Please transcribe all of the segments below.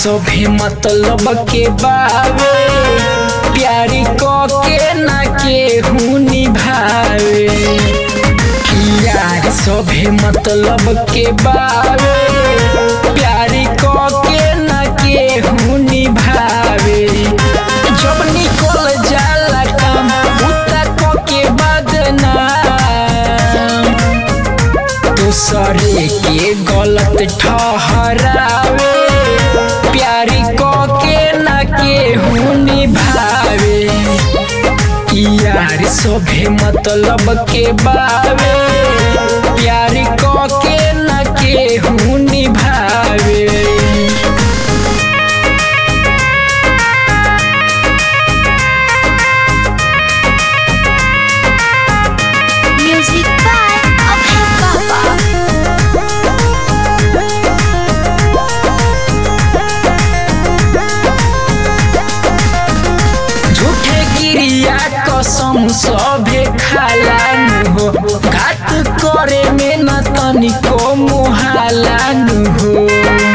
सभे मतलब के बावे प्यारी क के ना केहू निभावे यार सभे मतलब के बावे प्यारी क के ना केहू निभावे जब निकल जाला काम उता क के बदनाम दूसरे के गलत ठहरावे प्यारी क के ना केहू निभावे यार सभे मतलब के बावे प्यारी क के ना केहू निभावे Music by Abhay Baba. झूठे गिरिया कसम सभे खालान हो घात करे में न तनिको मुहालान हो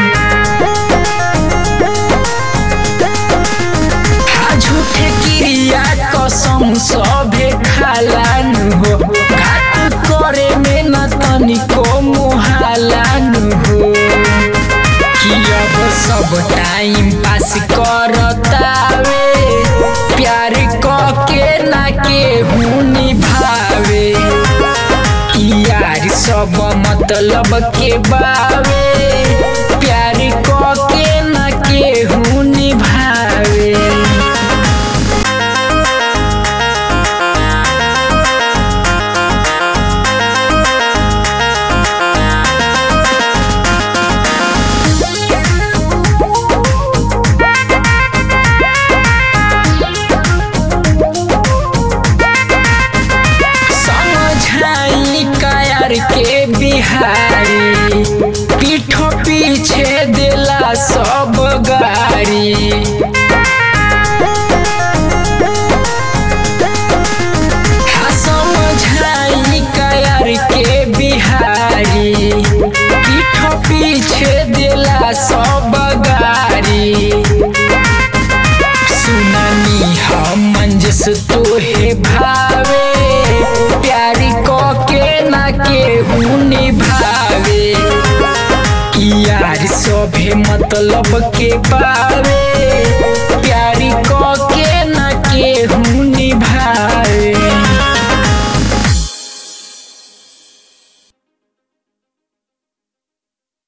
हा झूठे गिरिया कसम सभे खालान हो घात करे में न तनिको मुहालान हो कि अब सब टाइम पास करतावे प्यार क के ना केहू निभावे यार सब मतलब के बावे प्यार क के ना केहू निभावे समझाई कायर के बिहारी पीठो पीछे दिला सब गाड़ी हाँ समझाई कायर के बिहारी पीठो पीछे दिला सब गाड़ी सुननी हम मंजस तोहे भावे प्यारी क के ना केहू निभावे यार सभे मतलब के बावे